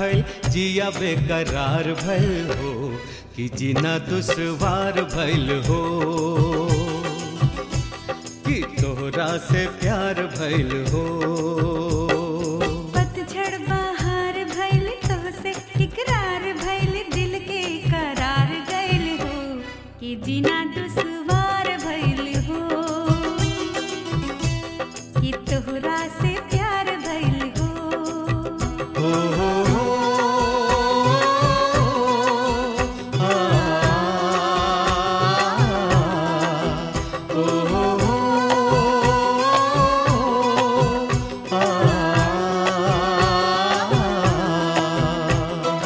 भइल जिया बेकरार भइल हो कि जीना दुश्वार भइल हो कि तोहरा से प्यार भइल हो पतझड़ बहार भइल तोहसे इकरार भइल दिल के करार गइल हो कि जीना दुश्वार भइल हो कि तोहरा से प्यार भइल हो हो हो हो आ, हो हो हो आ,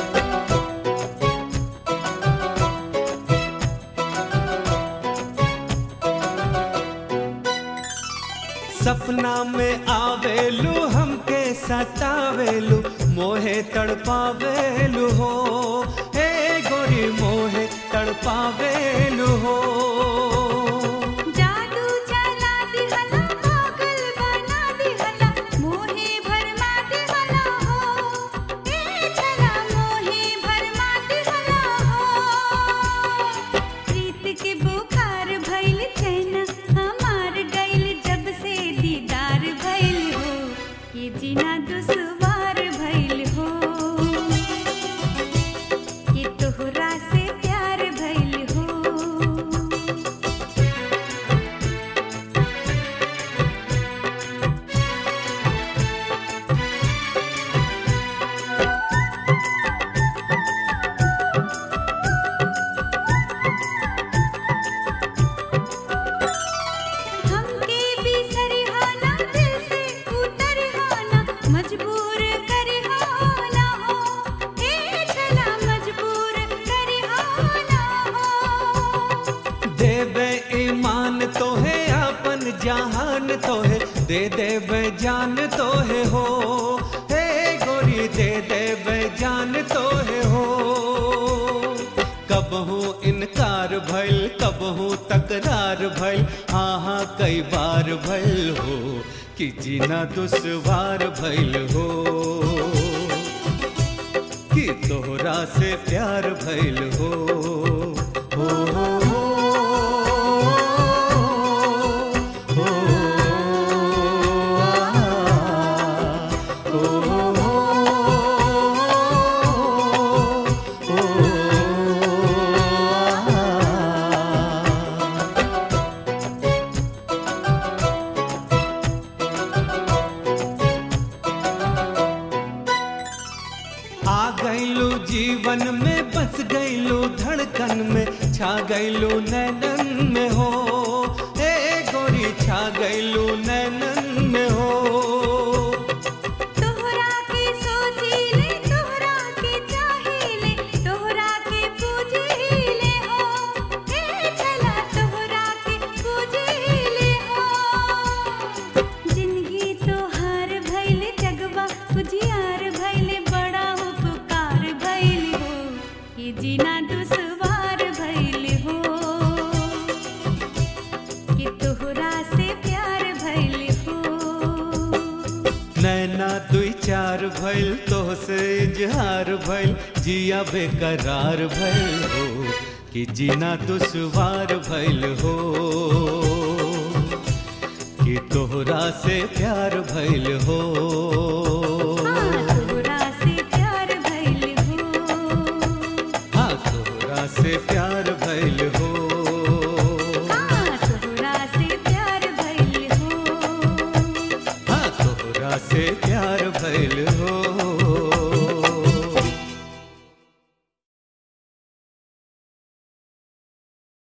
सपना में आवेलू हमके सतावेलू मोहे तड़पावेलू हो हे गोरी मोहे तड़पावेलू हो जादू चला दिहला पागल बना दिहला मोहे भरमा दिहला हो ए छला मोहे भरमा दिहला हो प्रीत के बुखार भइल चैना हमार गइल जब से दीदार भइल हो ये जीना दुश्वार भइल हो कि तोहरा से प्यार भइल हो हमके भी सरिहाना दिल से उतरहाना मजबूर करहाना हो ए छला मजबूर करहाना हो देवे ईमान तो है अपन जहान तो है दे देवे जान तो है हो हे गोरी दे देवे जान तो है हो कबहू इनकार भइल कबहू तकरार भइल हाँ हाँ कई बार भइल हो कि जीना दुश्वार भइल हो कि तोहरा से प्यार भइल हो हो हो हो हो आ, हो हो हो आ। आ गईलू जीवन में बस गईलू धड़कन में छा गईलू नैनन में हो ए गोरी छा गईलू नैनन में हो तोहरा के सोचीले तोहरा के चाहीले तोहरा के पूजीले हो ए छला तोहरा के पूजीले हो जिंदगी तोहार भइल जगवा उजियार भइल बड़ा उपकार भइल हो कि जीना दुश्वार भइल हो कि तोहरा से प्यार भइल हो नैना दुई चार भइल तोहसे इजहार भइल जिया बेकरार भइल हो कि जीना दुश्वार भइल हो कि तोहरा से प्यार भइल हो